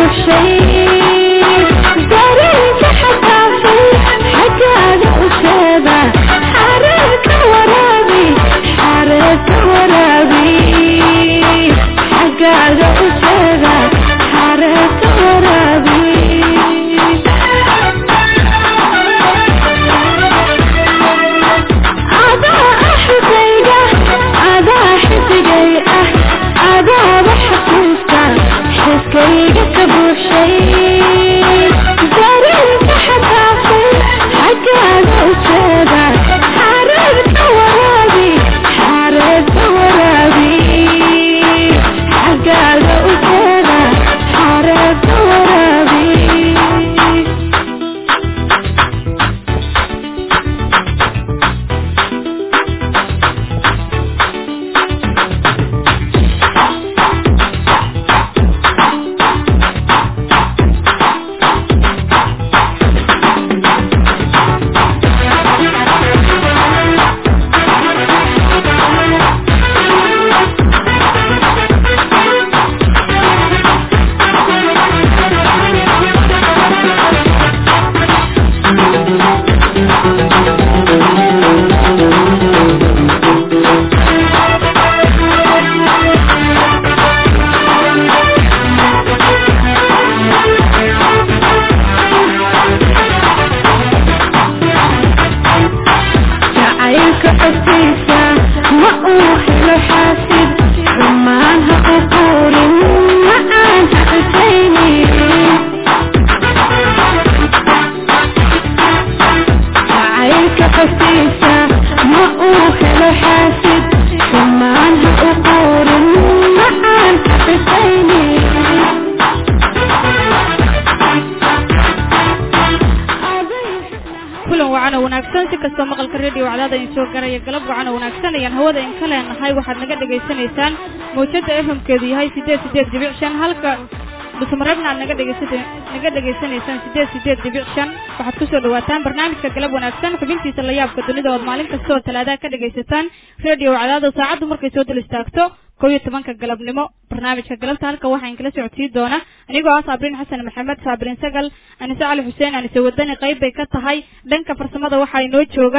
mawjada efamkeedu yahay sideed sideed dibic shan halka dhusumareebna aad naga dhegeysa naga dhegaysanaysaan sideed sideed dibic shan waxaad kusoo dhawaataan barnaamijka galab wanaagsan xubintiisa la yaabka dunida ood maalin kasta oo talaadaha ka dhegaysataan radio cadaado saacaddu markay soo dul istaagto kow iyo tobanka galabnimo barnaamijka galabta halka waxaan kala socodsiin doona anigoo ah saabriin xasan maxamed saabriin sagal anise cali xuseen anise wadani qayb bay ka tahay dhanka farsamada waxaa inoo jooga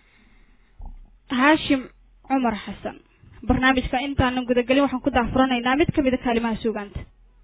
haashim cumar xasan barnaamijka intaanan gudagelin waxaan ku daahfuranaynaa mid ka mida kaalimaha suugaanta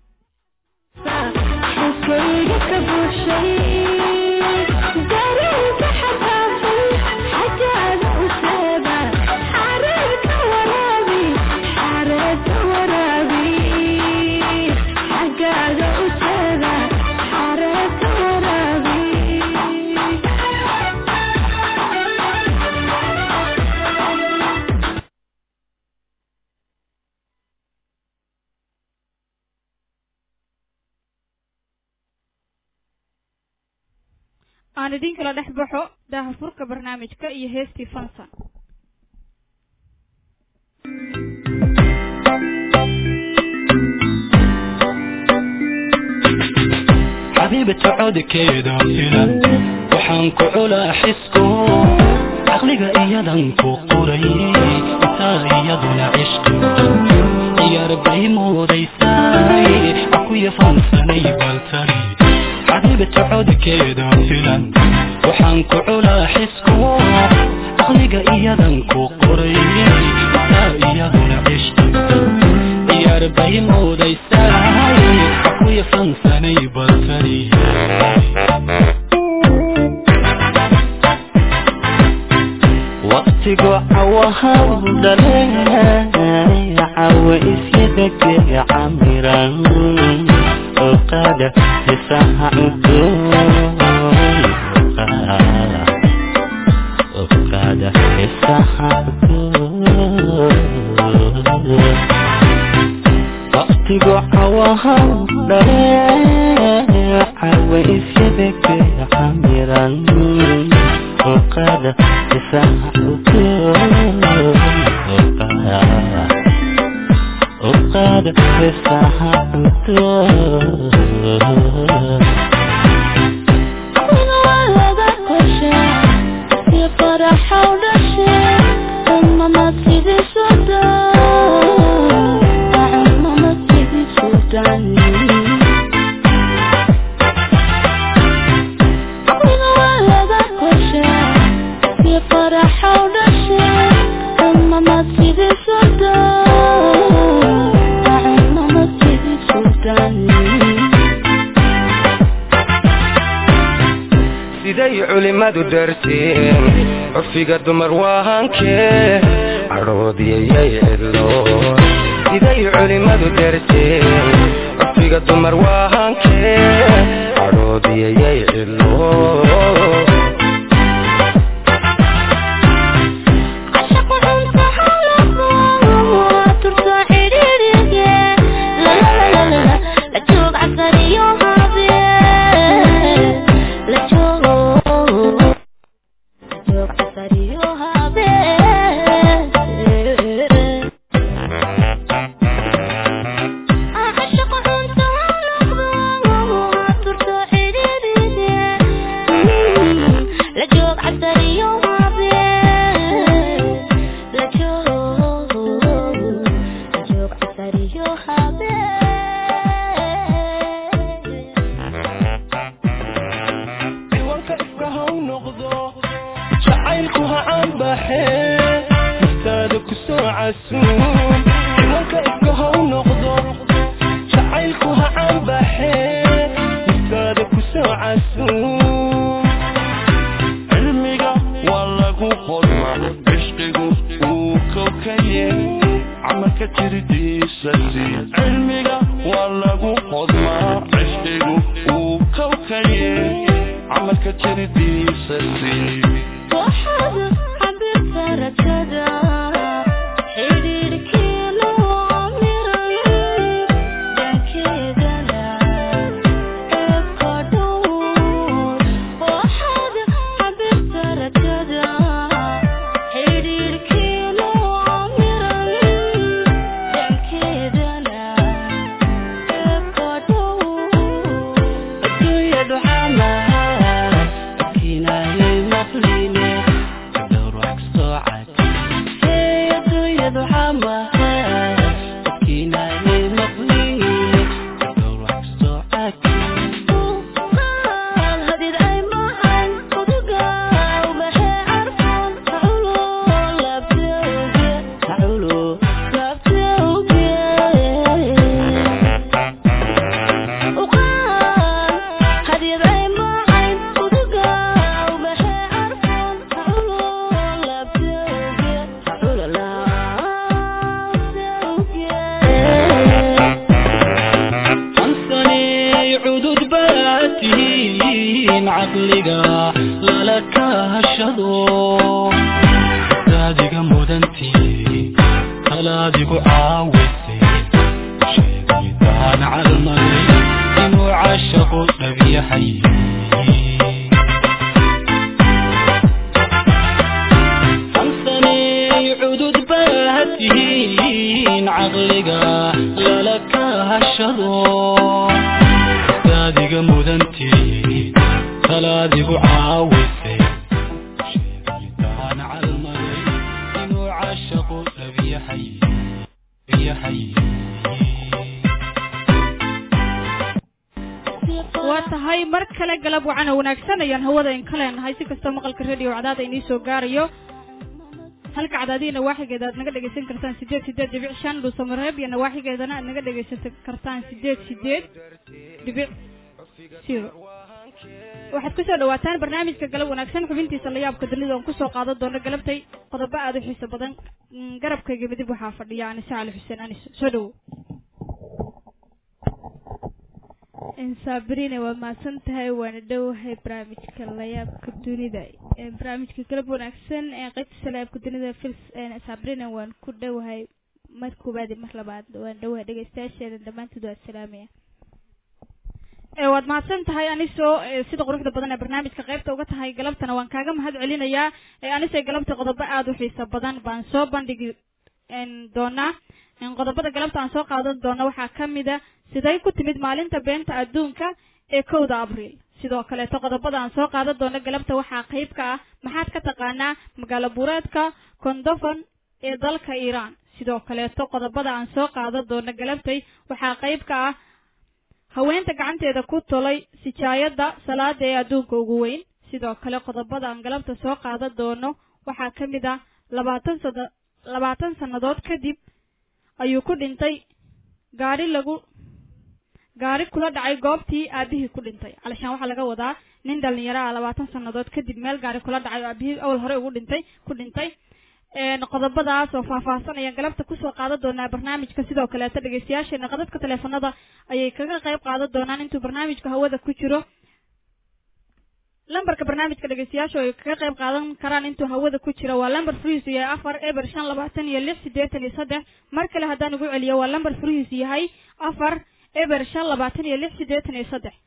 aan idin kala dhex baxo daahafurka barnaamijka iyo heestii fansan xabiibata codkeeda filan waxaan ku culaa xisku caqliga iyadan ku qoray intaa iyaduna cishqi ciyaar bay moodaysay akuya fansanay baltari xabiibata codkeeda filan waxaan ku culaa xisku caqliga iyadan ku qoray intaa iyaduna cishqi ciyaar bay moodaysay akuya fansanay baltari waqtigu cawahan dhale cawa isyadage camiran oqada hisaha oqada hisaha waqtigu cawahan dhale cawa isyadage camiran oqada hisaha oqada hisaha culimadu darteen curfiga dumar waahankee cadhoodiyayay cidlo siday culimadu darteen curfiga dumar waahankee cadhoodiyayay cidlo cadaada inii soo gaarayo halka cadaadihi nawaaxigeeda aad naga dhegaysan kartaan sideed sideed dhibic shan dhuusamareeb iyo nawaaxigeedana aad naga dhegaysan kartaan sideed sideed dhibic zero waxaad kusoo dhawaataan barnaamijka galab wanaagsan xubintiisa layaabka dunida oon kusoo qaadan doono galabtay qodobo aada u xiiso badan garabkayga midib waxaa fadhiya anise cali xuseen anis soo dhawo sabrina waa mahadsan tahay waana dhowahay barnaamijka layaabka dunida barnaamijka galab wanaagsan ee qaybtiisa layaabka dunida fils sabrina waan ku dhowahay mar koowaad iyo mar labaad waan dhowahay dhegeystayaasheeda dhammaantood waa salaamaya waad mahadsan tahay anisoo sida quruxda badan ee barnaamijka qaybta uga tahay galabtana waan kaaga mahad celinayaa anisoo galabta qodobo aada u xiiso badan baan soo bandhigi doonaa qodobada galabta aan soo qaadan doona waxaa kamid a siday ku timid maalinta beenta adduunka ee kowda abriil sidoo kaleeto qodobada aan soo qaadan doono galabta waxaa qayb ka ah maxaad ka taqaanaa magaalo buureedka kondofon ee dalka iiraan sidoo kaleeto qodobada aan soo qaadan doono galabtay waxaa qayb ka ah haweenta gacanteeda ku tolay sijaayadda salaada ee adduunka ugu weyn sidoo kale qodobada aan galabta soo qaadan doono waxaa ka mid ah labaatan sana labaatan sannadood kadib ayuu ku dhintay gaadhi lagu gaari kula dhacay goobtii aabihii ku dhintay calishaan waxaa laga wadaa nin dhalinyaro ah labaatan sannadood kadib meel gaari kula dhacay oo aabihii awal hore ugu dhintay ku dhintay qodobadaas oo faahfaahsan ayaan galabta kusoo qaadan doonaa barnaamijka sidoo kaleeta dhegeystayaasheena qadadka taleefanada ayay kaga qayb qaadan doonaan intuu barnaamijka hawada ku jiro lambarka barnaamijka dhegeystayaashu ay kaga qayb qaadan karaan intuu hawada ku jiro waa lambar furihiisu yahay afar eber shan labaatan iyo lix siddeetan iyo saddex mar kale haddaan ugu celiyo waa lambar furihiisu yahay afar eber shan labaatan iyo lix siddeetan iyo saddex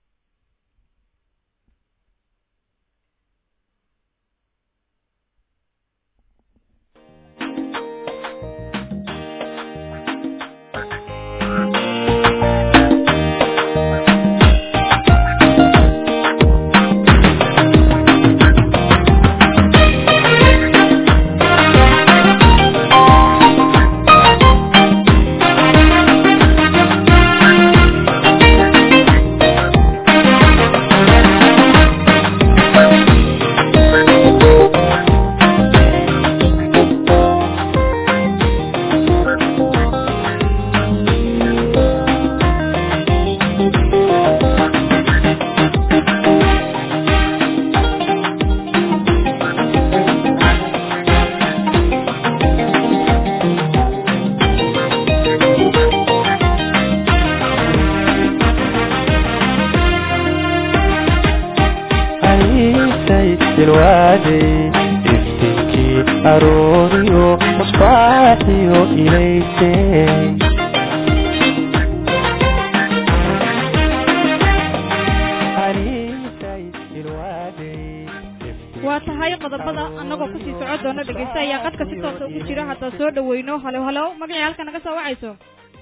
waa tahay qodobada anagoo kusii socon doona dhegeysta ayaa qadka si toosa ugu jira haddaa soo dhaweyno halo halo magacii halka naga soo wacayso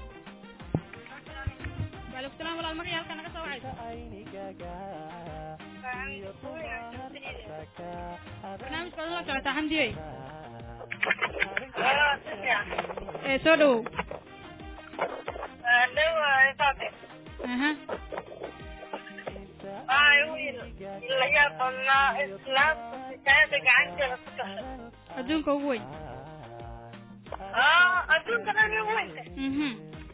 waalaikum salam walaal magacii halka naga soo wacayso barnaamijka waad la socotaa xamdiyey ee soo dhawow aha adduunka ugu weyn mhm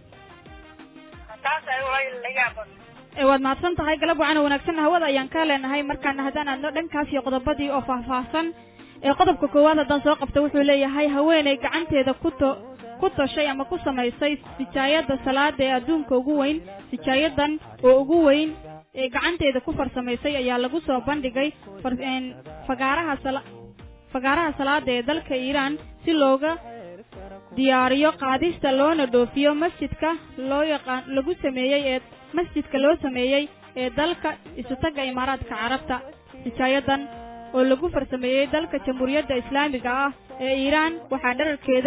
ee waad mahadsan tahay galab wacan oo wanaagsan hawada ayaan ka leenahay markaana haddaan aadno dhankaas iyo qodobadii oo faahfaahsan ee qodobka koowaad haddaan soo qabta wuxuu leeyahay haweeney gacanteeda ku to ku toshay ama ku samaysay sijaayada salaada ee adduunka ugu weyn sijaayadan oo ugu weyn ee gacanteeda ku farsamaysay ayaa lagu soo bandhigay fagaaraha sala fagaaraha salaada ee dalka iiraan si looga diyaariyo qaadista loona dhoofiyo masjidka loo yaqaan lagu sameeyey ee masjidka loo sameeyey ee dalka isutaga imaaraadka carabta sijaayadan oo lagu farsameeyey dalka jamhuuriyadda islaamiga ah ee iiraan waxaa dherarkeeda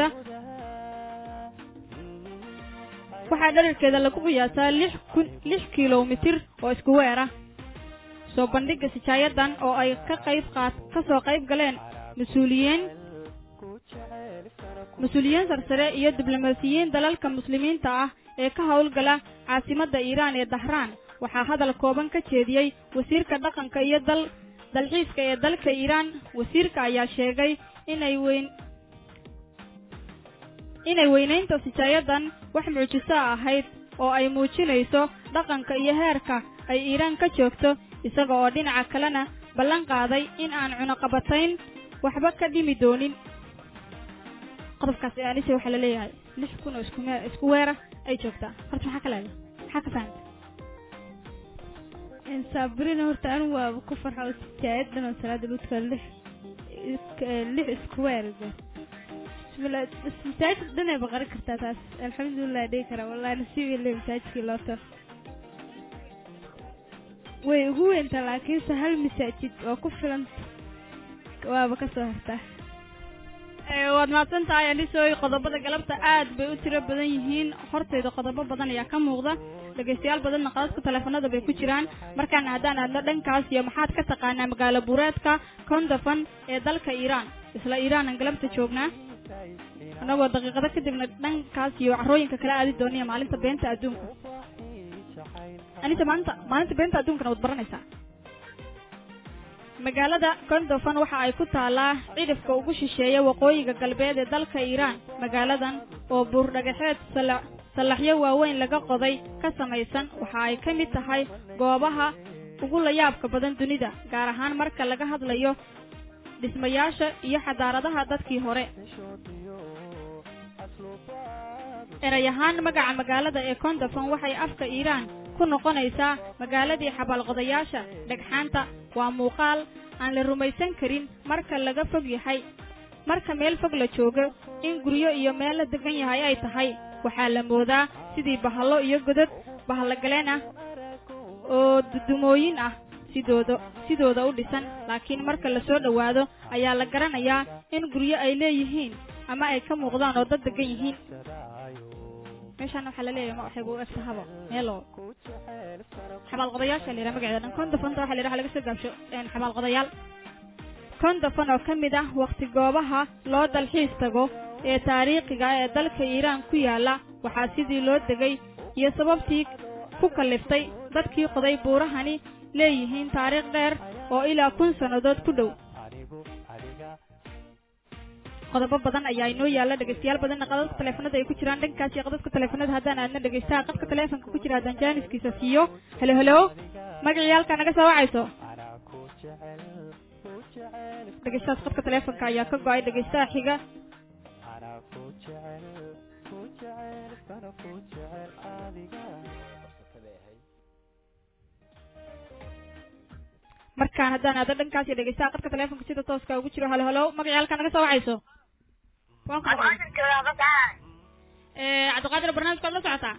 waxaa dherarkeeda lagu qiyaasaa lix kun lix kilomitir oo isku weer ah soo bandhigga sijaayadan oo ay ka qayb qaad ka soo qayb galeen mas-uuliyiin mas-uuliyiin sarsare iyo diblomaasiyiin dalalka muslimiinta ah ee ka howlgala caasimadda iiraan ee dahraan waxaa hadal kooban ka jeediyey wasiirka dhaqanka iyo dal dalxiiska ee dalka iiraan wasiirka ayaa sheegay inay weyn inay weynaynta sijaayadan wax mucjiso ahayd oo ay muujinayso dhaqanka iyo heerka ay iiraan ka joogto isaga oo dhinaca kalena ballan qaaday in aan cunaqabatayn waxba ka dhimi doonin qodobkaas aanise waxaa la leeyahay lix kun oo isku mee isku weera ay joogtaa horta maxaa ka leedahay maxaa ka fahanta sabrina horta anigu waaba ku farxa oo sijaayadan oo salaada ludka lix lix isku weerga masaajid dhan ay baqari kartaa taas alxamdulilah dhihi karaa wallahi nasiib ile masaajidkii loo tar way ugu weyntaa laakiinse hal masaajid oo ku filan waaba ka soo hartaa waad mahadsan tahay anisoy qodobada galabta aad bay u tiro badan yihiin horteyda qodobo badan ayaa ka muuqda dhegaystayaal badanna qadadka teleefanada bay ku jiraan markaana haddaan aadno dhankaas iyo maxaad ka taqaanaa magaalo buureedka kondofan ee dalka iiraan isla iiraanan galabta joognaa annagoo daqiiqado kadibna dhankaas iyo carooyinka kala aadi doonaya maalinta beenta adduunka anise maalinta maalinta beenta adduunkana waad baranaysaa magaalada kondofan waxa ay ku taalaa cidhifka ugu shisheeya waqooyiga galbeed ee dalka iiraan magaaladan oo buurdhagaxeed sallaxyo waaweyn laga qoday ka samaysan waxa ay ka mid tahay goobaha ugu layaabka badan dunida gaar ahaan marka laga hadlayo dhismayaasha iyo xadaaradaha dadkii hore erey ahaan magaca magaalada ee kondofon waxay afka iiraan ku noqonaysaa magaaladii xabaalqodayaasha dhagxaanta waa muuqaal aan la rumaysan karin marka laga fog yahay marka meel fog la joogo in guryo iyo meel la degan yahay ay tahay waxaa la moodaa sidii bahallo iyo godad bahalogaleen ah oo dudumooyin ah sidooda sidooda u dhisan laakiin marka la soo dhowaado ayaa la garanayaa in guryo ay leeyihiin ama ay ka muuqdaan oo dad degan yihiin meeshaan waxaa la leeyahay ma waxayba u egtahaba meelo xabaalqodayaasha la yidhaha magaceeda dhan kondofonta waxa la yidhaha laga soo gaabsho xabaalqodayaal kondofon oo ka mid ah wakhti goobaha loo dalxiis tago ee taariikhiga ee dalka iiraan ku yaala waxaa sidii loo degay iyo sababtii ku kalliftay dadkii qoday buurahani leeyihiin taariikh dheer oo ilaa kun sannadood ku dhow qodobo badan ayaa inoo yaalla dhegaystayaal badanna qadadka taleefanada ay ku jiraan dhankaas iyo qadadka taleefanada haddaan aadna dhegaystaha qadka taleefonka ku jira haddaan jaaniskiisa siiyo helo helo magacii halkaa naga soo wacayso dhegaystahaas qadka taleefonka ayaa ka go-ay dhegaystaha xiga markaan haddaan aado dhankaas iyo dhegaystaha qadka taleefonka sida tooska ugu jiro halo halo magacii halkaa naga soo wacayso waan ku cabdiqaadir barnaamijka ad la socotaa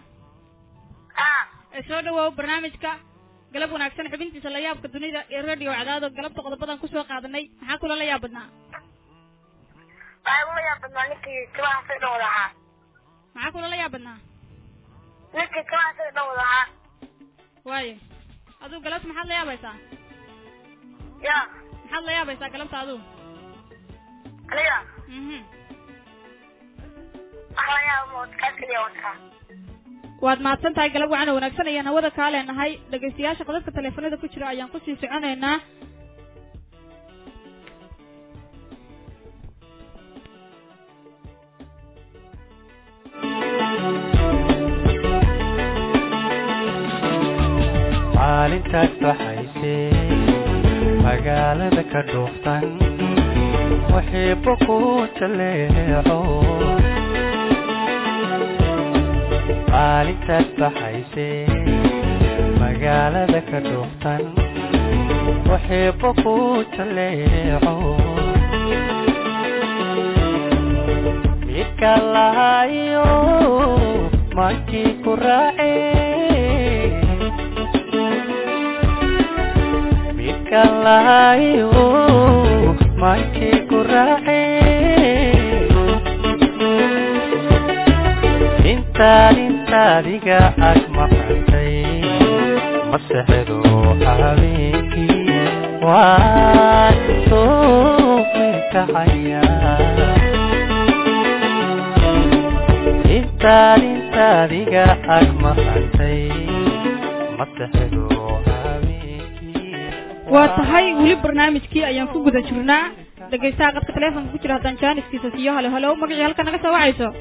soo dhawow barnaamijka galab wanaagsan xubintiisa la yaabka dunida ee radio cadaado galabta qodobadan kusoo qaadanay maxaa kula la yaab badnaa waxay ula yaab badnaa ninkii kabaha say dhan wada ahaa maxaa kula la yaab badnaa ninkii kabaha say dhan wada ahaa waayo aduu galabta maxaad la yaabaysaa ya maxaad la yaabaysaa galabta aduu aniga mhm wax la yaab mood kaas keliya wataa waad mahadsan tahay galab waxaana wanaagsan ayaan hawada kaa leenahay dhegaystayaasha qadadka taleefanada ku jira ayaan kusii soconaynaa maalintaas baxaysay magaalada ka dhuuftan waxiibo ku jaleeco maalintaas baxaysay magaalada ka dhuuftan waxiibo ku jaleeco midka lahayo mankii ku raacee midka lahayo mankii ku raacee intaad intaadiga ag maqantay masexdo habeenkii waan soo mirkacaya intaad intaadiga ag maqantay masexdo habeenkii waa tahay weli barnaamijkii ayaan ku guda jirnaa dhegaystaha qadka taleefonka ku jira haddaan jaaniskiisa siiyo halo halo magacii halka naga soo wacayso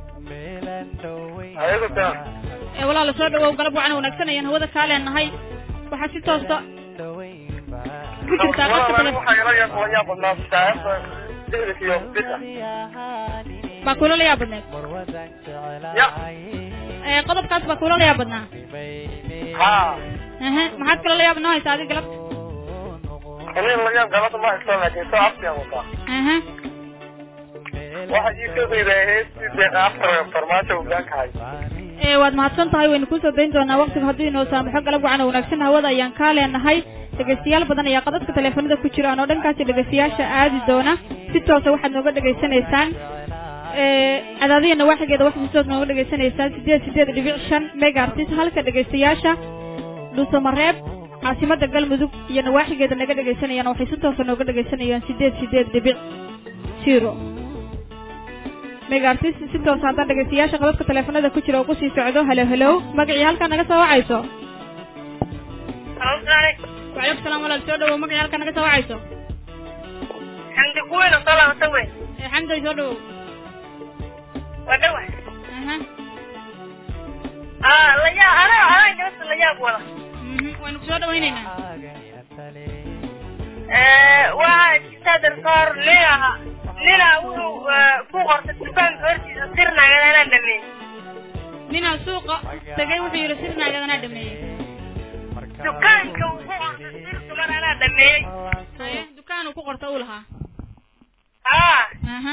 Adigu taa. ee walaala soo dhawow galab waxaana wanaagsan ayaan hawada kaa leenahay waxaa si toosta ku jirtaa qadka taleefon waxaa ila yaab la yaab badnaa saaxiibka dixdis iyo bisa baa kuula la yaab badneed ya ee qodobkaas baa kuula la yaab badnaa ha ehe maxaad kala la yaab noo haysaa adi galab aniga la yaab galada ma haysto laakiin soo afkiyaan wataa ehe waxa ii soo qiibeeyay heestii deeqa aftar farmaajo hogaanka hay ee waad mahadsan tahay waynu kusoo dayn doonaa waqtiga hadduu inoo saamaxo galab waxaana wanaagsan hawada ayaan kaa leenahay dhegaystayaal badan ayaa qadadka taleefanada ku jiraan oo dhankaasi dhegaystayaasha aadi doona si toosa waxaad nooga dhegaysanaysaan ee cadaadiya nawaaxigeeda waxaad si toos nooga dhegaysanaysaan sideed sideed dhibic shan megaartis halka dhegaystayaasha dhuusamareeb caasimada galmudug iyo nawaaxigeeda naga dhegaysanayaan waxay si toosa nooga dhegaysanayaan sideed sideed dhibic zero megaartis si toos haddaan dhegaystayaasha qadadka taleefanada ku jira oo kusii socdo halo halo magacii halkaa naga soo wacayso wacalaykum salaam walaal soo dhawow magacii halkaa naga soo wacayso xamdi kuweyn oo soo laabata weyn ee xamday soo dhawow waa dhawa aha aa layaab anaa anaa gabadha layaab wada Mhm, waynu kusoo dhawaynaynaa waa jirtaa darsoor nin aha nina wuxuu ku qortay dukaanka hortiisa sirnaagada anaa dhameeyey ninaa suuqa tagay wuxuu yidhi sirnaagadana dhameeyey dukaanka uu ku qortay sir dumar anaa dhameeyey haye dukaanuu ku qorta uu lahaa aa aha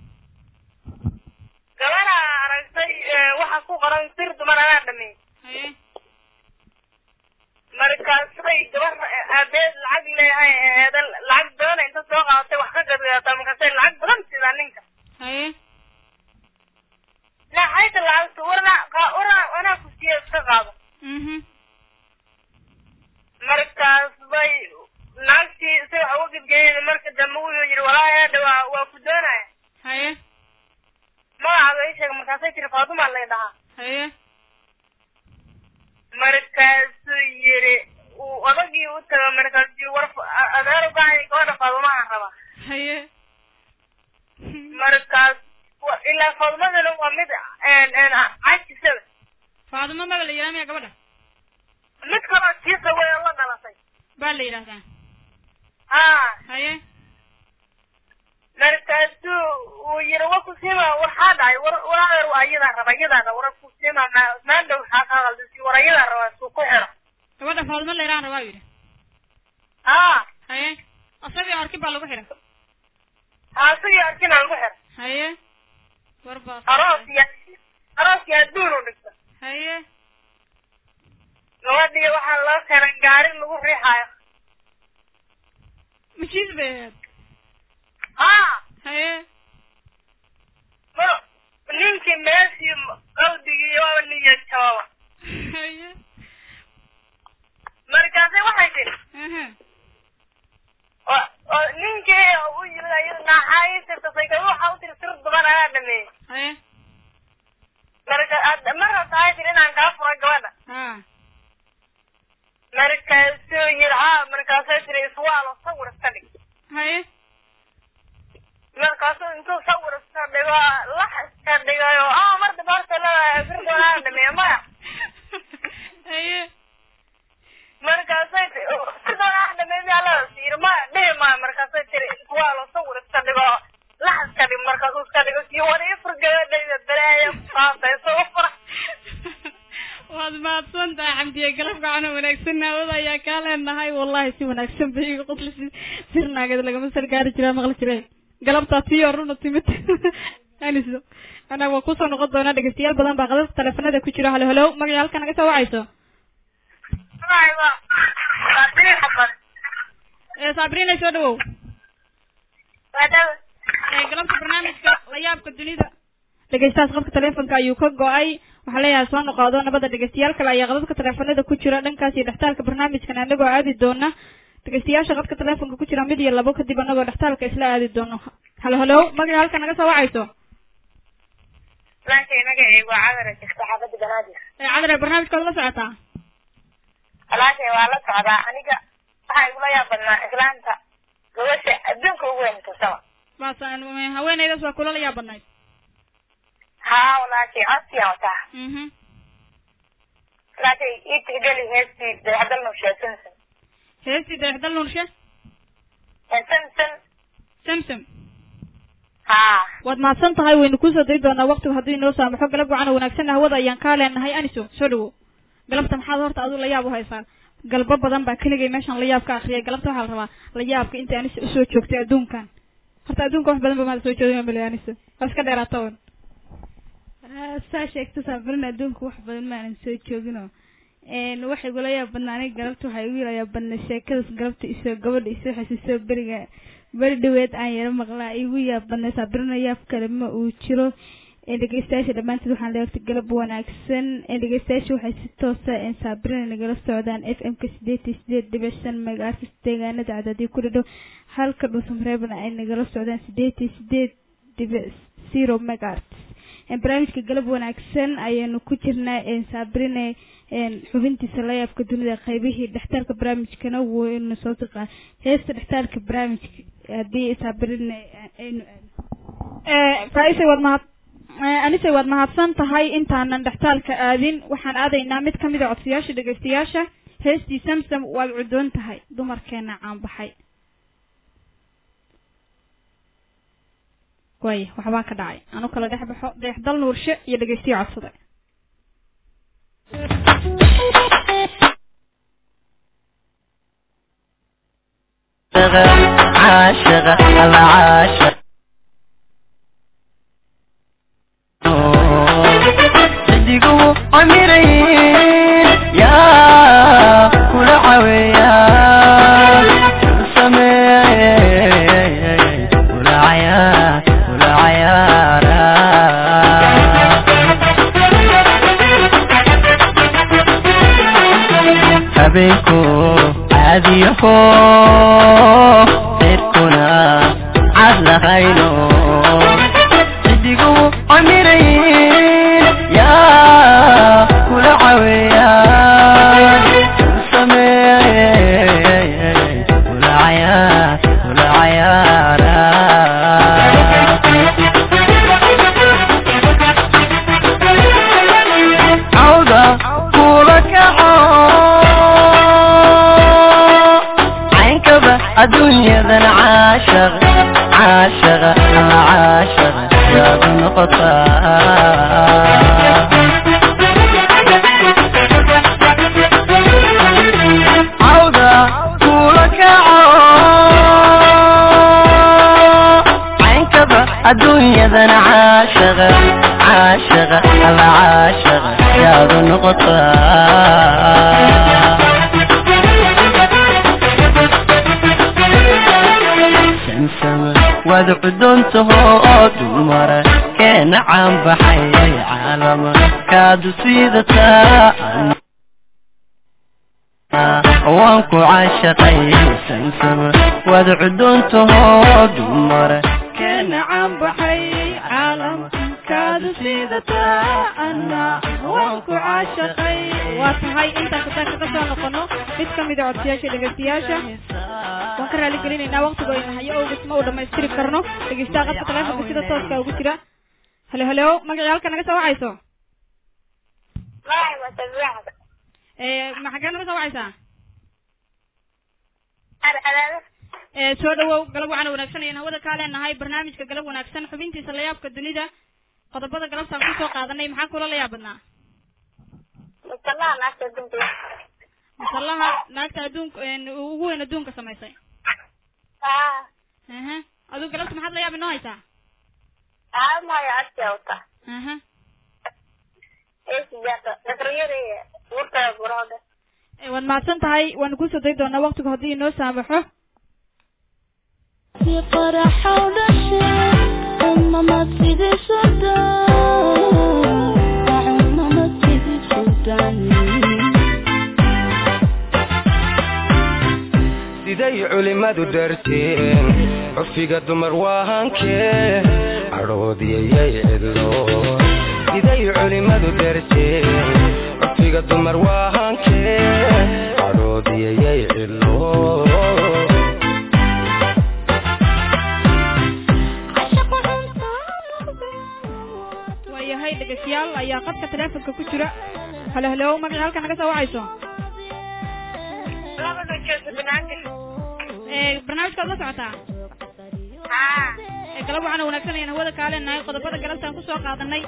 gabadha aragtay waxa ku qoran sir dumar anaa dhameeyey haye markaasay gabar aabeed lacag leeyahay eeda lacag badan inta soo qaadatay wax ka gadgadataa markaasay lacag badan sidaa ninka haye naxayta lacagta warna warna wanaa ku siiya iska qaado mhm markaas bay naagtii si wax uga gedgeeyeen marka dambe wuxuu yidhi walaahi hadha waa waa ku doonaya haye magacaaga ii sheeg markaasay tiri faadumaa lay dhahaa haye markaasuu yidhi uu odagii u taga markaasuu war adeer ugahay gabadha faadumaha raba haye markaas wa- ilaa faadumadana waa mid cajisada faadimo maba la yidhaha miya gabadha mid kaloo kiisa wey la dhalatay baa la yidhahdaa haa haye markaasuu uu yidhi wa kusiima waxaa dhacay war war adeer waa iyadaa raba iyadaa raba war kusiima ma maandhow waxaa kaa qaldisi war iyadaa raba suu ku xiro gabadha faadimo la yidhahan rabaa yidhi haa haye asagii arkin baa lagu xidhay haa sigii arkin aan ku xiro haye war baa aroos iyo aroos iyo adduun u dhigta haye gabadhii waxaa loo keenay gaari lagu riixaayo mashiis bay ahayd haa haye mar ninkii meeshii qalbigii waaba niyad jababa haye markaasay waxay tiri aha oo oo ninkii u yimid ayada naaxaa ii tirtasay gaba waxaa u tiri sir duban anaa dhameeyey haye marka ad- mar rabta ay tiri inaan kaa fura gabadha ha markaasuu yidhi haa markaasay tiri iswaalo sawir iska dhig haye markaasuu intuu sawir iska dhigo lax iska dhigayo ah mar dambe horta leedahay sir duban anaa dhameeye maya haye markaasay ti- sir duban anaa dhameeye miyaa leedahay yidhi maya dhihi maayo markaasay tiri iswaalo sawir iska dhigo lax iska dhig markaasuu iska dhigo sii wada ifur gabadhayda balaaya kusaasayso u fura waad mahadsan tahay xamdiye galab gacano wanaagsan naawada ayaa kaa leenahay wallahi si wanaagsan bay iga qosli sirnaagada lagama sar gaari jiraa maqli jireen galabtaa tii oruna timid aniso anaa waa kusoo noqon doonaa dhegeystayaal badan baa qadadka taleefanada ku jira halo halo magaca halka naga soo wacayso Aywa. Waa xabad. ee sabrina soo dhawow Wadada. ee galabta barnaamijka la yaabka dunida dhegeystahaas qofka taleefonka ayuu ka go-ay waxaa leeyahay soo noqodo nabada dhegeystayaal kale ayaa qadadka taleefanada ku jira dhankaas iyo dhextaalka barnaamijkan anagoo aadi doona dhegeystayaasha qadka taleefonka ku jira mid iyo labo kadib anagoo dhextaalka isla aadi doono halo halo magaca halka naga soo wacayso Laakiin magacaygu waa cadar jirta xaafada Banaadir. ee cadare barnaamijkaad la socotaa Walaashay waa la socdaa aniga waxaa igula yaabadnaa islaanta gabasha adduunka ugu weyn tursaba. baasaan haweeneydaas waa kula la yaabanayd Haa walaashay codsiyaa wataa. mhm Walaashay ii tixgeli heestii dabeecadal nushe Samson. heestii dayaxdal nurshe Samson. samsam Haa. waad mahadsan tahay waynu kusoo dayi doonaa waqtigu hadduu inoo saamaxo galab wacan wanaagsan hawada ayaan kaa leenahay aniso soo dhawo galabta maxaad horta aduu la yaab u haysaa galbo badan baa keligay meeshan la yaab ka akriyay galabta waxaa la rabaa la yaabka inta anisa usoo joogtay adduunkan horta adduunka wax badan ba maada soo joogin male anisa waa iska dheeraata un saa sheegta saafarin adduunka wax badan maanan soo jooginoo n waxay igula yaab badnaa aniga galabta waxaa igu yala yaab badnaa sheekadaas galabta isoo gabadha isoo xasuusoo beriga beri dhaweed aan yaro maqlaa igu yaab badnay saabirina yaab kale ma uu jiro dhegeystayaasha dhammaantood waxaan leeyahay galab wanaagsan dhegeystayaasha waxay si toosa saabirina nagala socdaan f m ka sideed iyo sideed dhibic shan megaartis deegaanada cadaadii ku dhadhow halka dhuusamareebna ay nagala socdaan sideed iyo sideed dhibic zero megaartis barnaamijka galab wanaagsan ayaanu ku jirnaa saabirine xubintiisa layaabka dunida qaybihii dhextaalka barnaamijkana waynu soo tiqaa heesta dhextaalka barnaamijka haddii saabirine aynu aadno faaisay waad mahad Eh, anise waad mahadsan tahay intaanan dhextaalka aadin waxaan aadaynaa mid ka mid a codsayaasha dhegaystayaasha heestii samsam waad cudoon tahay dumarkeena caanbaxay waaya waxbaa ka dhacay anu kala dhex baxo deexdal nuurshe iyo dhegaystiya codsaday عاشق العاشق صدقوا عمرين يا كل عويان سمين كل عيان كل عيارا habeenku caadiyaho reerkuna cad lahayno sidigu camirayn yaa kula caweeyaan sameey kula cayaar kula cayaara cawda kula kaco caynkaba adduunyadan caashaq caashaq alla caashaq yaad noqotaa cawda kula kaco caynkaba adduunyadan caashaq caashaq alla caashaq yaad noqotaa samsama waad cuduntaho oo dumara keena caanbaxayay caalama kaadu siidataa waan ku caashaqay samsama waad cuduntaho oo dumara keena caanbaxay caalamkaadu siidataa ana waan ku caashaqay waa tahay intaan kasaan kaga soo noqono mid ka mid a codsayaasha dhegaystayaasha waan ka raali gelinaynaa waqtigu ayna hayo owgas ma uu dhamaystiri karno dhegeystaha qadka taleefonka sida tooska ugu jira halo halo magacii halka naga soo wacayso Magacay waa Sabiixda. Eh, ma xaggee naga soo wacaysaa Alcadaada. Eh, soo dhawow galab waxaan wanaagsan ayaan hawada kaa leenahay barnaamijka galab wanaagsan xubintiisa layaabka dunida qodobada galabtaan kusoo qaadanay maxaa kula layaab badnaa Mutalaha naagta dunta. masallaha naagta adduunka een, ugu weyn adduunka samaysay Ah, aha adigu galabta maxaad layaab inoo haysaa ah maya agtiya wata. aha Ee sijaata. Nasriyada iyo wurta burooda. Eh, waad mahadsan tahay waanu kusoo dayi doonaa waqtigu haddii inoo saamaxo siday culimmadu dharteen cufiga dumar waahankee cadhoodiyayay cidlo siday culimmadu dharteen cufiga dumar waahankee cadhoodiyayay cidlo waayahay dhegeystayaal ayaa qadka taleefonka ku jira halo halo magacii halka naga soo wacayso Labada jeesa banaanka. Eh, barnaamijkaad la socotaa Ah, Eh, galab waxaan wanaagsan ayaan hawada kaa leenahay qodobada galabtaan kusoo qaadanay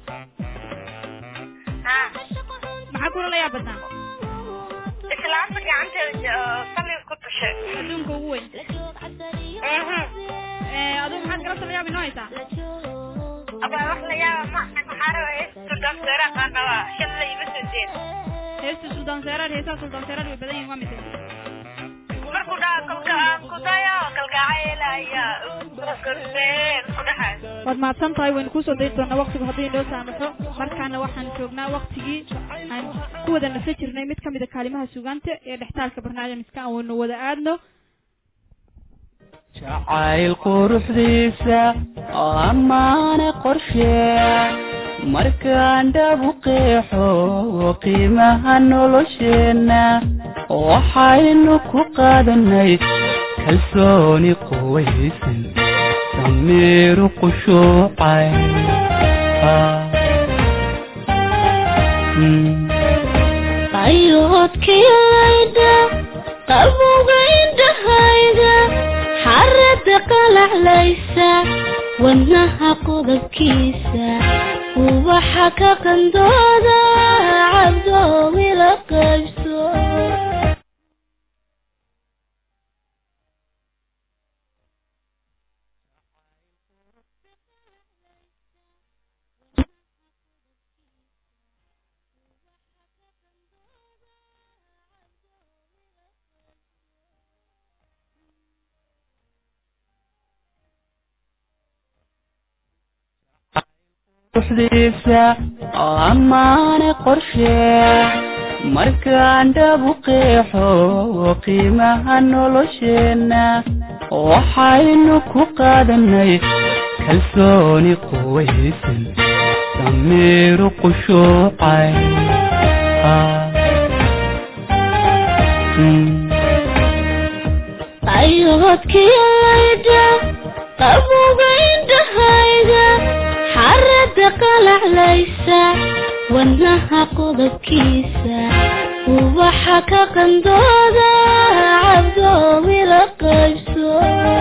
ah. maxaa kula layaab badnaa Islaanta gacanteeda oo sali ku tushay. adduunka ugu weyn Mhm. Eh, adigu maxaad galabta layaab inoo haysaa Aba wax la yaaba ma maxaa rabaa heesta danseera qaanaba shan la iba soo jeed. heesta suldaan seeraad heesaha suldaan seeraad way badan yihiin waa mise Markuu dhaha kalka ku dayo kalgacayla ayaa korseen ku dhahay. waad mahadsan tahay waynu kusoo dayi doonaa waqtigu haddii inoo saamaxo markaana waxaan joognaa waqtigii aan ku wada nasa jirnay mid ka mid a kaalimaha sugaanta ee dhextaalka barnaamijka aan waynu wada aadno jacayl quruxdiisa oo ammaane qorshee markaan dhabu qeexo qiimaha nolosheenna waxaynu ku qaadanay kalsooni quwaysan damiiru qushuucay qayoodkiyayda qabowga indhahayda xarada qalaclaysa wadnaha qodobkiisa ubaxa ka qandooda cabdoowila qaybso ruxdiisa oo ammaane qorshe markaan dhabu qeexo qiimaha nolosheenna waxaynu ku qaadanay kalsooni quwaysan damiiru qushuucay qayoodkiyayda qabowga indhahayda xarada qalaclaysa wadnaha qodobkiisa ubaxa ka qandooda cabdoowila qaybso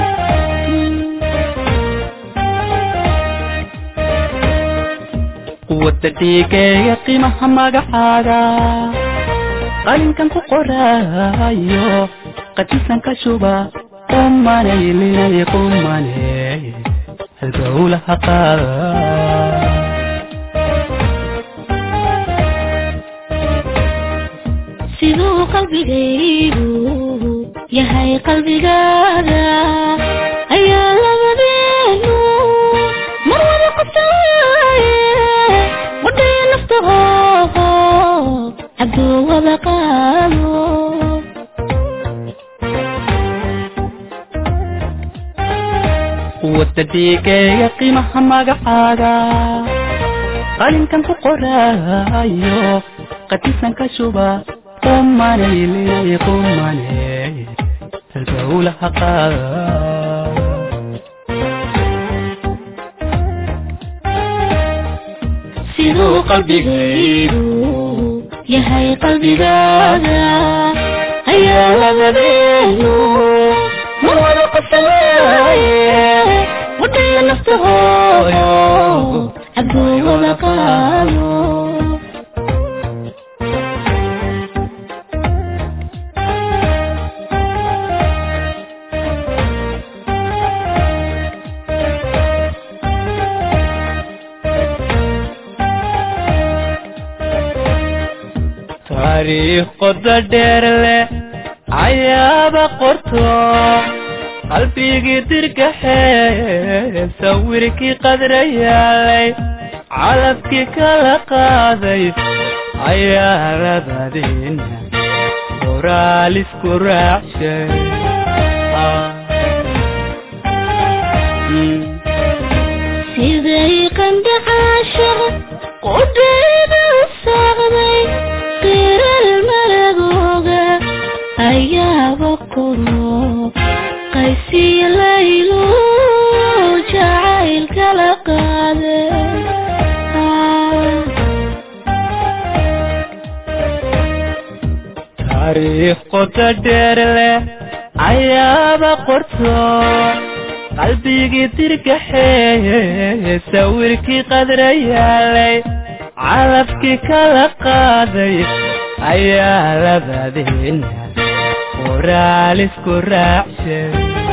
quwadda dhiigeeya qiimaha magacaaga qalinkan ku qoraayo qadisan ka shuba qumanay linay qumaney halgowlaha qaada siduu qalbigaygu yahay qalbigaada ayaa labadeenu mar wada qabtawaaye wadhaya naftahooho cabduu wada qaado quwadda dhiigeeya qiimaha magacaaga qalinkan ku qoraayo qadisan ka shuba qumanay linay qumaney halgowlaha qaada siduu qalbigaygu yahay qalbigaada ayaa labadeenu mar wada qabtawaaye wadhaya naftahooyo cabduu wada qaado taariikh qoda dheer leh ayaaba qorto qalbigii dirgaxee sawirkii qadrayaalay calabkii kala qaaday ayaa labadiina qoraal isku raacshay siday qandhacaashaqa qudhayda saaqday qiral maragooga ayaaba koro qaysiya laylu jacayl kala qaade taariikh qoda dheer leh ayaaba qorto qalbigii dirgaxee sawirkii qadrayaalay calabkii kala qaaday ayaa labadiina qoraal isku raacshay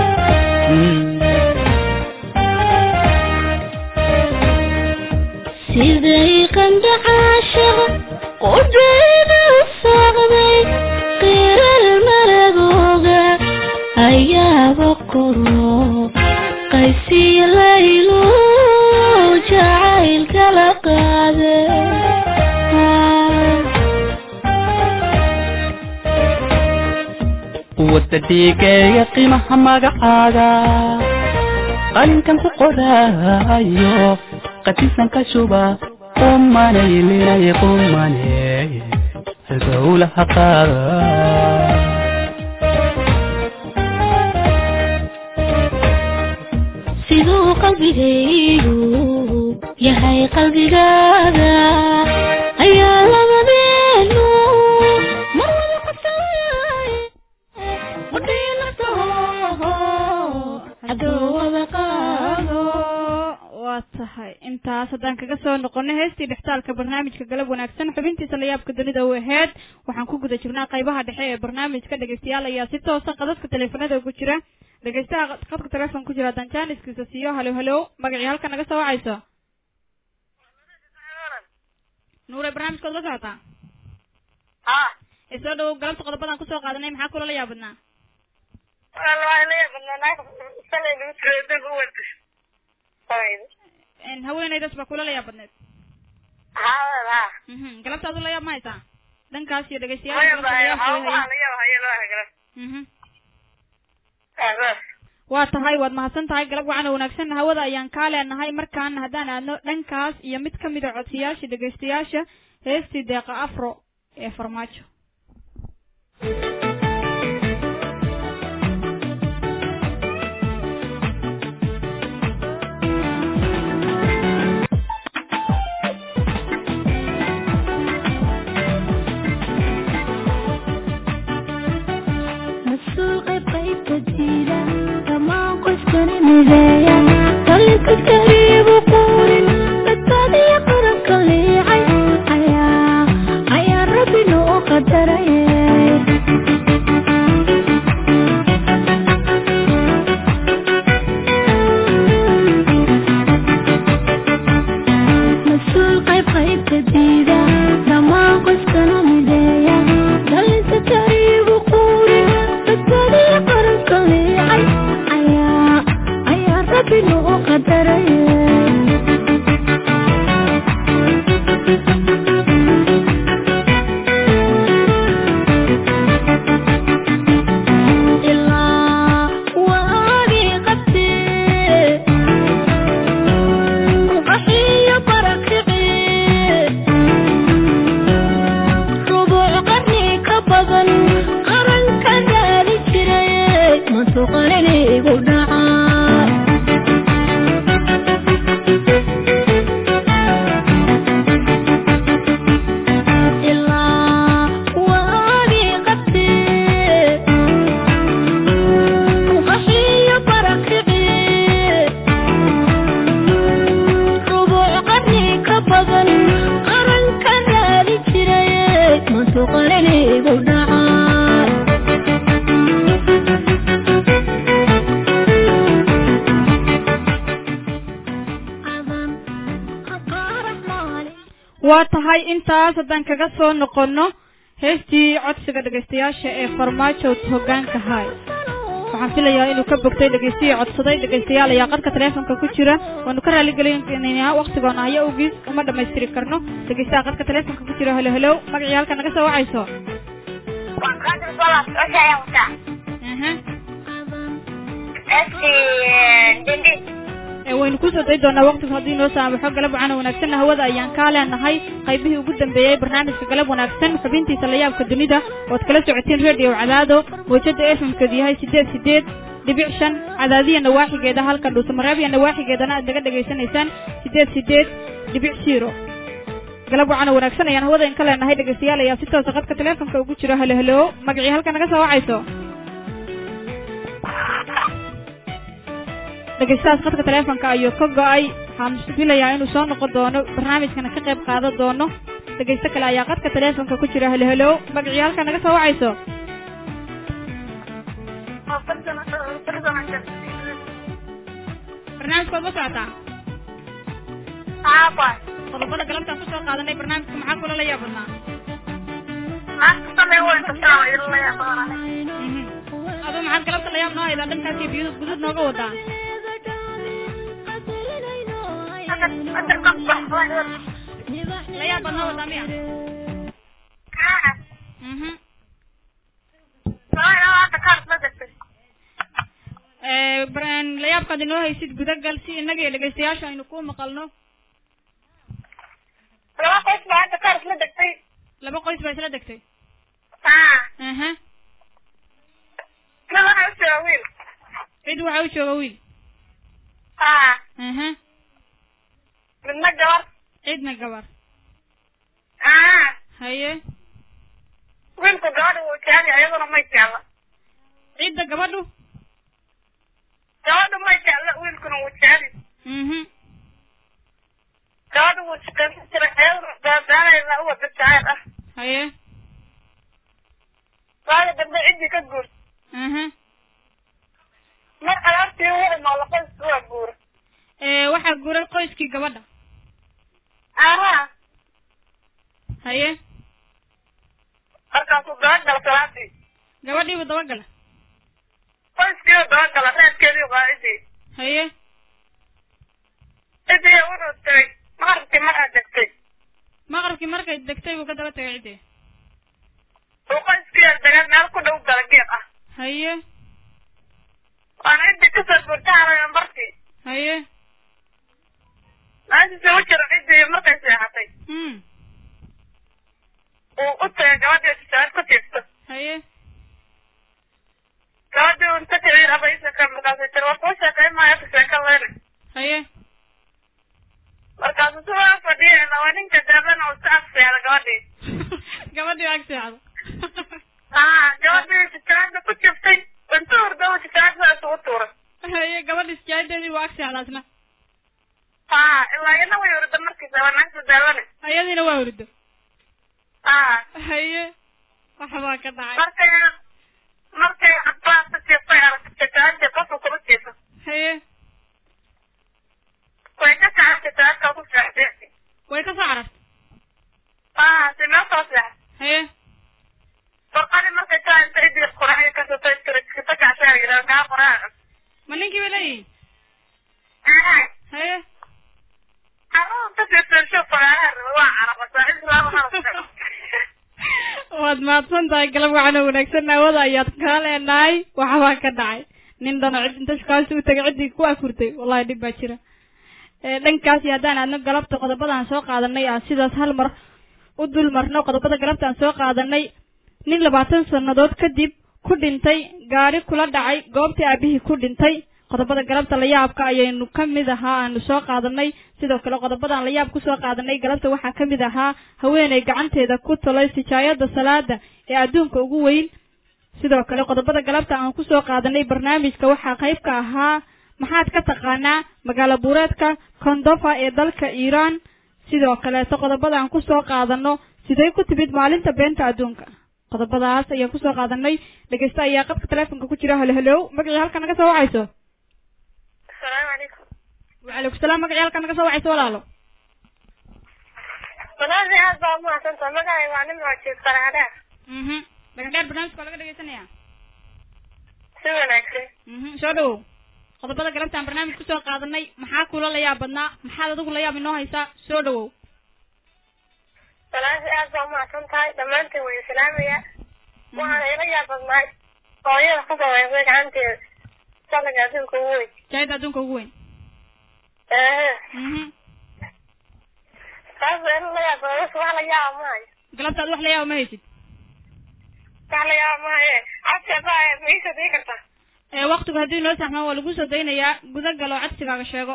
siday qandhacaashaqa qudhayda saaqday qiral maragooga ayaaba koro qaysiya laylu jacayl kala qaade quwadda dhiigeeya qiimaha magacaaga qalinkan ku qoraayo qadisan ka shuba qumanay linay qumaney halgowlaha qaada siduu qalbigaygu yahay qalbigaaga ayaa labadeenu mar wada qabsanay qudhiyo naftaho hadduu wada qaado waa tahay intaas haddaan kaga soo noqono heestii dhextaalka barnaamijka galab wanaagsan xubintiisa layaabka dunida u aheyd waxaan ku guda jirnaa qaybaha dhexe ee barnaamijka dhegeystayaal ayaa si toosa qadadka teleefanada ugu jira dhegeystaha qadka teleefon ku jira haddaan jaaniskiisa siiyo halow halow magacii halka naga soo wacayso nuure barnaamijkood la socotaa ha ee soo dhawow galabta qodobadan kusoo qaadanay maxaa kula la yaabadnaa En, haweenaydaas baa kula la yaabadneed Mhm, galabta adu la yaab ma haysaa dhankaas iyo dhegeystayaal Mhm. waa tahay waad mahadsan tahay galab wacana wanaagsan hawada ayaan kaa leenahay markaana haddaan aadno dhankaas iyo mid kamid a codsiyaasha dhegeystayaasha heestii deeqa afro ee farmaajo mas-uul qayb qaybka jira dhammaan qoyskani mideeya talinka kariibu quurin badbaadiya qaranka liicay ayaa ayaa rabbi noo qadaray mas-uul qayb qaybka diida dhammaan qoyskana mideeya dhalinta kariibu quurin badbaadiya qaranka liicay ayaa ayaa rabbi noo qadaray ilaa waagii qabtee qaxiyo barakici rubuuc qarni ka badan qaranka gaari jiray masuqanin igu dhacay ilaa waagii qabtee qaxiyo barakici rubuuc qarni ka badan qaranka gaari jiray masuqanin igu dhacay adan aqaarab maalin waa tahay intaas haddaan kaga soo noqono heestii codsiga dhegeystayaasha ee farmaajo hogaanka hay waxaan filayaa inuu ka bogtay dhegeystihii codsaday dhegeystayaal ayaa qadka teleefonka ku jira waanu ka raaligelinaynaa waktigoona haya awgiis uma dhamaystiri karno dhegeystaha qadka teleefonka ku jira helo helow magacii halka naga soo wacayso Aha. Ee, waynu kusoo dayi doonaa waqtigu haddii noo saamaxo galab wacana wanaagsanna hawada ayaan kaa leenahay qaybihii ugu dambeeyey barnaamijka galab wanaagsan xubintiisa layaabka dunida ood kala socotiin radio cadaado mawjada fmkeedu yahay sideed sideed dhibic shan cadaadiya nawaaxigeeda halka dhuusamareebya nawaaxigeedana aad naga dhegaysanaysaan sideed sideed dhibic zero galab wacana wanaagsan ayaan hawada in ka leenahay dhegeystayaal ayaa si toosa qadka teleefonka ugu jiro helo helo magacii halka naga soo wacayso dhegeystahaas qadka teleefonka ayuu ka go-ay waxaan filayaa inuu soo noqon doono barnaamijkana ka qayb qaadan doono dhegeysto kale ayaa qadka teleefonka ku jira helo helo magacii halka naga soo wacayso barnaamijkood ma socotaa qodobada galabtaan kusoo qaadanay barnaamijka maxaa kula la yaabadnaa Mhm. aduu maxaad galabta la yaab noo haydaa dhankaas iyo biyuud guduud nooga wadaa la yaab baad noo wadaa miya Mhm. Ee, bar- la yaabkaad inoo haysid gudagal si innaga iyo dhegeystayaasha aynu kuu maqalno laba qoys baa isla degtay aha cid waxaa u jooga wiil aha midna gabar cidna gabar aa haye wiilku gabadha wuu jecel yahay iyaduna may jecla cidda gabadhu gabadha may jecla wiilkuna wuu jecel yahay mhm gabadha wuu shaqaysan jiray iyaduna daadaanaysa u wada jecel ah haye waaga dambe ciddii ka guur aha mar alaabtii uu imaado qoysku waa guura ee waxaa guuray qoyskii gabadha aha haye markaasuu dabagala salaadii gabadhiibu dabagala qoyskiiba dabagala reerkeedii waa ciddii haye ciddii wuxuu tagay maqribkii mar aad degtay maqribkii markay degtay buu ka daba tagay ciddii uu qoyskii degay meel ku dhow dalageed ah haye waana ciddii kasoo guurtaarayan bartii haye meeshiisa u jira ciddii markay seexatay hmm uu u tagay gabadhii tijaabad ku tiirto haye gabadhii unta tiriir aba ii sheekay markaasay tiri war kuu sheekay maayo ka sheeka leyne haye markaasuu sidaa fadhiyayna waa ninka daabana uu iska agseexda gabadhii gabadhii ag seexda aa gabadhii tijaabada ku jirtay inta hurda uu tijaabada isugu tuuray haye gabadhi sijaadeedii buu ag seexda asna aa ilaa iyana way hurda markiisa waa naagta daabane ayadiina waa hurdo aa haye waxbaa ka dhacay markay markay cabaasta jiiftay aragtay tijaabadii qofka kuma jiifo haye way ka kacay tijaabadka ku seexday way ka soo carartay aa si meel soo seexday haye barqadii markay taa inta idii quraxyo ka sotay tiri kita kacsaa yidhaa kaa qoraaca ma ninkii bay leeyihin haye carruurta fiirfiirsho fagaaraha raba waa caraqasaa islaama halka waad mahadsan tahay galab waxaana wanaagsan aawada ayaad kaa leenahay waxbaa ka dhacay nin dhano cid inta shukaalsi u tagay ciddii ku afurtay wallahi dhib baa jira ee dhankaasi haddaan aadno galabta qodobadaan soo qaadanay aan sidaas hal mar u dul marno qodobada galabtaan soo qaadanay nin labaatan sannadood kadib ku dhintay gaari kula dhacay goobtii aabihii ku dhintay qodobada galabta layaabka ayaynu ka mid ahaa aanu soo qaadanay sidoo kale qodobadaan layaab kusoo qaadanay galabta waxaa ka mid ahaa haweeney gacanteeda ku tolay sijaayada salaada ee adduunka ugu weyn sidoo kale qodobada galabta aan kusoo qaadanay barnaamijka waxaa qayb ka ahaa maxaad ka taqaanaa magaalo buureedka kondofa ee dalka iiraan sidoo kaleeto qodobada aan kusoo qaadano siday ku timid maalinta beenta adduunka qodobadaas ayaan kusoo qaadanay dhegeysta ayaa qabka teleefonka ku jira halo halow magacii halka naga soo wacayso asalaamu calaykum wacalaykum salaam magacii halka naga soo wacayso walaalo walaali aad baa umahadsantaha magacay waa nin moojiid qaraadhaa mhm dhagadheer barnaamijka waa laga dhegeysanaya si wanaagsan mhm soo dhawow qodobada galabtaan barnaamij kusoo qaadanay maxaa kula layaab badnaa maxaad adigu layaab inoo haysaa soo dhawow walaali aad baa umahadsan tahay dhammaantiin way islaamaya waxaana ila yaabadnaay hooyada ku sameysay gacanteeda salliga adduunka ugu weyn jaayada adduunka ugu weyn ehe mhm taas baa ila yaabada wax la yaaba maayo galabtaad wax layaaba ma haysid wax la yaaba maayo codka baa ma iisa dii kartaa ee waktigu haddii noo saxmaan waa lagu soo daynayaa guda gal oo codsigaaga sheego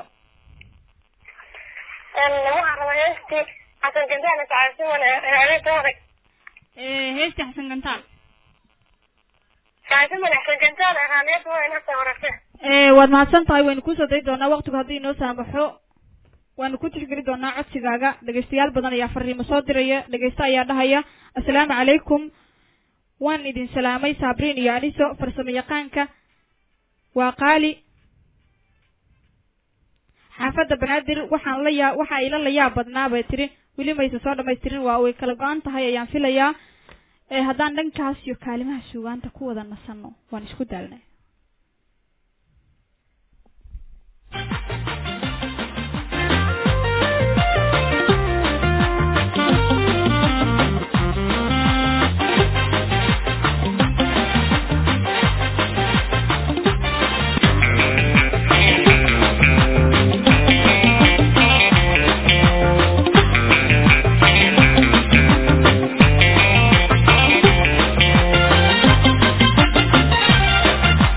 waxaan rabaa heestii xasan gandaana sacasiman adeega waday ee heestii xasan gantaal sacasiman xasan gandaana ahaaneed waa inasa horase ee waad mahadsan tahay waynu kusoo dayi doonaa waktigu haddii inoo saamaxo waanu ku tixgeli doonaa codsigaaga dhegeystayaal badan ayaa fariimo soo diraya dhegeysta ayaa dhahaya assalaamu calaykum waan idin salaamay saabriin iyo aniso farsamo yaqaanka waa qaali xaafadda banaadir waxaan la yaa waxa ila la yaab badnaa bay tiri weli maysa soo dhamaystirin waa way kala go-an tahay ayaan filayaa ee haddaan dhankaas iyo kaalimaha suugaanta ku wada nasanno waan isku daalnay Thank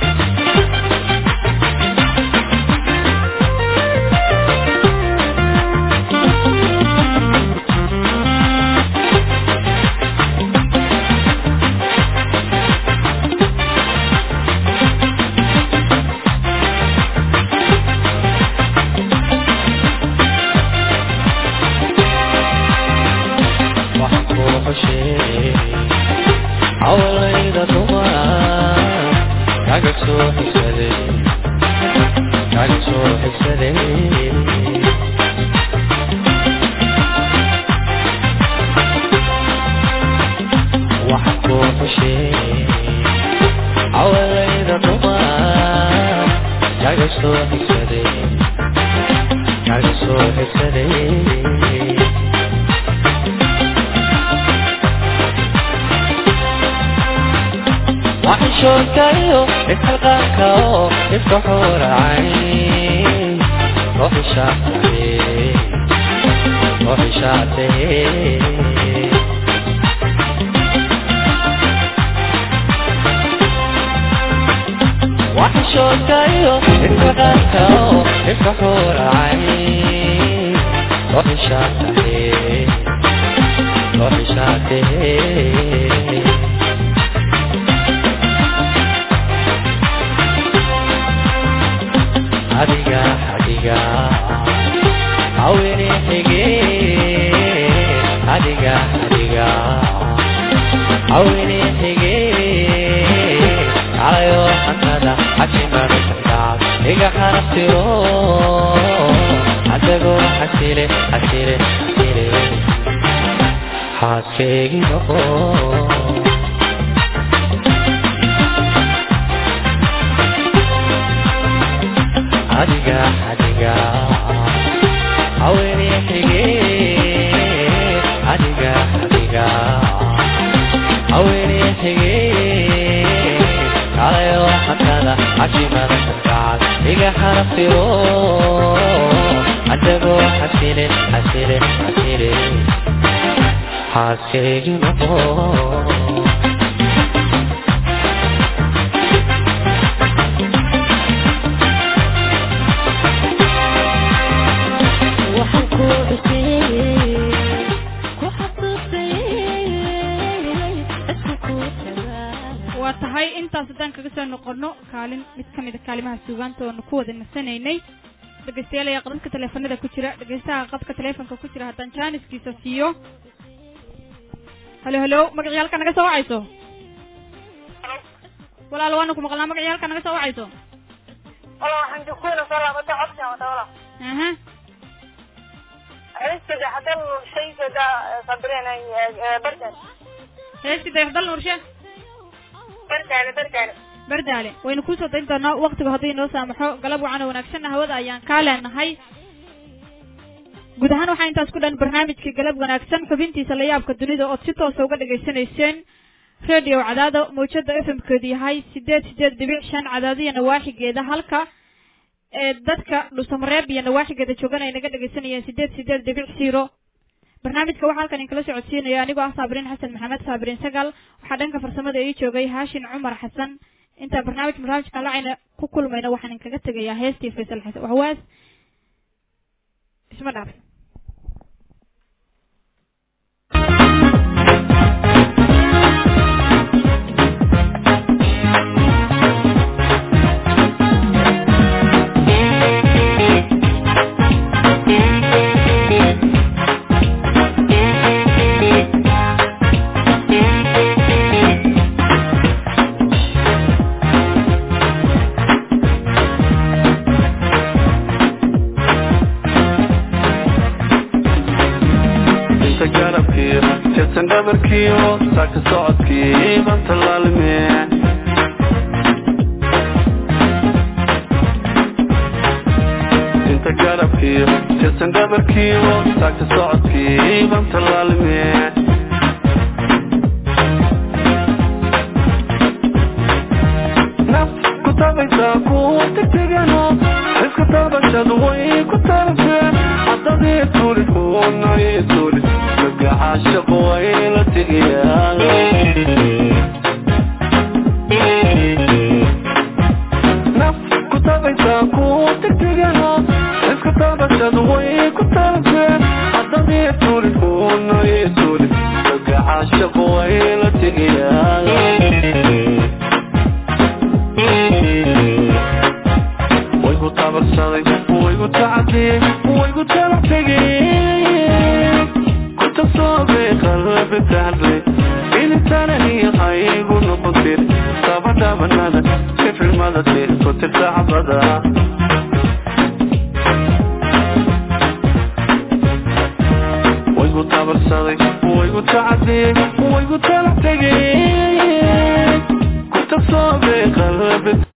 awalayda dumar kaga soo xigsaday kaga soo xigsaday waxa kuu xushee awalayda dumar kaga soo xigsaday kaga soo xigsaday waxishoodkayo isxilqaanka oo iska xuuracay ruuxi shaacay ruuxi shaacay waxishoodkayo isxilqaanka oo iska xuuracay ruuxi shaacay ruuxi shaacay adiga adiga awini xige adiga adiga awini xige kalayo xantada xashimada sandaad iga xaraftiro adagoo xasile xasile xasile xaaskeygi noqo adiga adiga awini xige adiga adiga awini xige kalayo xantada xashimada sandaad iga xaraftiro adagoo xasile xasile xasile xaaskeygi noqo waa tahay intaas haddaan kaga soo noqono kaalin mid ka mida kaalimaha suugaanta oonu ku wada nasanaynay dhegeystayaal ayaa qadadka taleefanada ku jira dhegeystaha qadka taleefonka ku jira haddaan jaaniskiisa siiyo halo halo magacii halka naga soo wacayso walaal waanu ku maqlnaa magacii halka naga soo wacayso wala waxaan joogtayna soo laabata codkan wada wala aha xiliskada hadan shaysada sabreen bardan heestii dayaxdal nuurshe bardaale bardaale bardaale waynu kusoo dayn doonaa waktigu haddii inoo saamaxo galab wacan oo wanaagsanna hawada ayaan kaa leenahay guud ahaan waxaa intaas ku dhan barnaamijkii galab wanaagsan xubintiisa layaabka dunida ood si toosa uga dhagaysanayseen radio cadaado mawjada f m keedu yahay sideed sideed dhibic shan cadaadiya nawaaxigeeda halka ee dadka dhusamareeb iyo nawaaxigeeda joogan ay naga dhagaysanayeen sideed sideed dhibic zero barnaamijka waxaa halkan inkala socodsiinaya anigoo ah saabiriin xasan maxamed saabiriin sagaal waxaa dhanka farsamada ii joogay haashin cumar xasan intaa barnaamij barnaamijkan lacayna ku kulmayna waxaan inkaga tegayaa heestii faysal xasan waxwaas isma dhaaf inta garabkiyo jeedsan dhabarkiyo saaka socodkii banta laalime inta garabkiyo jeedsan dhabarkiyo saaka socodkii banta laalime naf ku tabaysaa kuwa tegtegano iska tabashadu way ku tarafeen haddadii tulid unay tulid gagaxashaq way la tegayaan naf ku tabaysaa kuwa tegtegano iska tabashadu way ku tarafeen haddadii tulid unay tulid gagaxashaq way la tegayaan waygu tabarsaday waygu tacadiyey waygu tala tegey ku tasoobe qalbi tahle intanani haygu tabanada sifilmada tirku tirta xabada waygu tabarsaday waygu tacadiyey waygu talax tegey ku tabsoobay qalbi